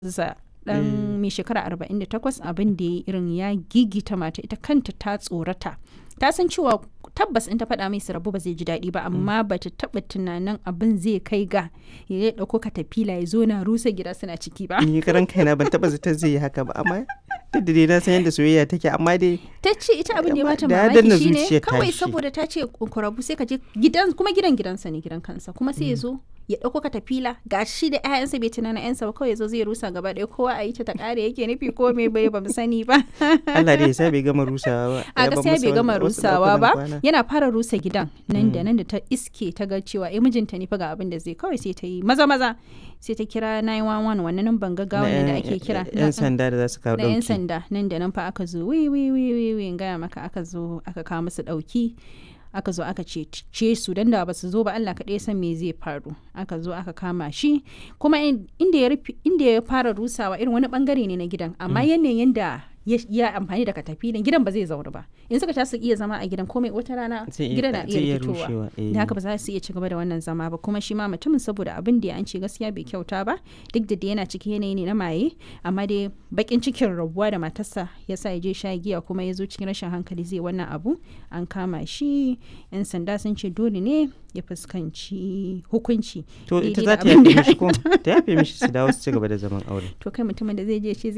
za dan mai shekara 48 abin da ya irin ya gigita mata ita kanta ta tsorata ta san cewa tabbas in ta faɗa mai su rabu ba zai ji daɗi ba amma ba ta taɓa tunanin abin zai kai ga ya ɗauko katafila ya zo na rusa gida suna ciki ba ni karan kaina ban taɓa zata zai yi haka ba amma duk da dai na san yadda soyayya take amma dai ta ce ita abin da ya bata Da ya danna mamaki shine zuciyar kawai tashi. saboda ta ce kurabu sai ka je gidan kuma gidan gidansa ne gidan kansa kuma sai ya zo ya ɗauko katafila ga shi da 'ya'yansa bai tunanin 'yansa ba kawai ya zo zai rusa gaba ɗaya kowa a yi ta ta ƙare yake nufi ko me bai ba mu sani ba Allah dai ya sa bai gama rusawa ba a Ya bar gaskiya masa bai gama wasu rusawa ɗakunan ba kwana. yana fara rusa gidan nan da nan da ta iske ta ga cewa eh mijinta ne fa ga abin da zai kawai sai ta yi maza maza sai ta kira 911 wannan nan ban gaggawa Na ne da yan- ake kira yan sanda da za su kawo na 'yan ɗauki sanda nan da nan fa aka zo wi wi wi wi wi in gaya maka aka zo aka kawo musu ɗauki aka zo aka ce su dan da ba su zo ba Allah kaɗai ya san me zai faru aka zo aka kama shi kuma in- inda ya rufe- inda ya fara rusawa irin wani bangare ne na gidan amma yanayin da ya ya amfani da katafilin gidan ba zai zauna ba in suka ta su iya zama a gidan komai wata rana Zai iya- gidan na zai iya iya fitowa rushewa, eh. da haka ba za su iya ci gaba da wannan zama ba kuma shi ma mutumin saboda abin da ya an ce gaskiya bai kyauta ba duk da dai yana cikin yanayi ne na maye amma dai bakin cikin rabuwa da matarsa ya sa ya je sha giya kuma ya zo cikin rashin hankali zai wannan abu an kama shi yan sanda sun ce dole ne ya fuskanci hukunci to ita daidai da za ta abin da yafe ya mishi ko ta yafe mishi su dawo su ci gaba da zaman aure to kai mutumin da zai je ce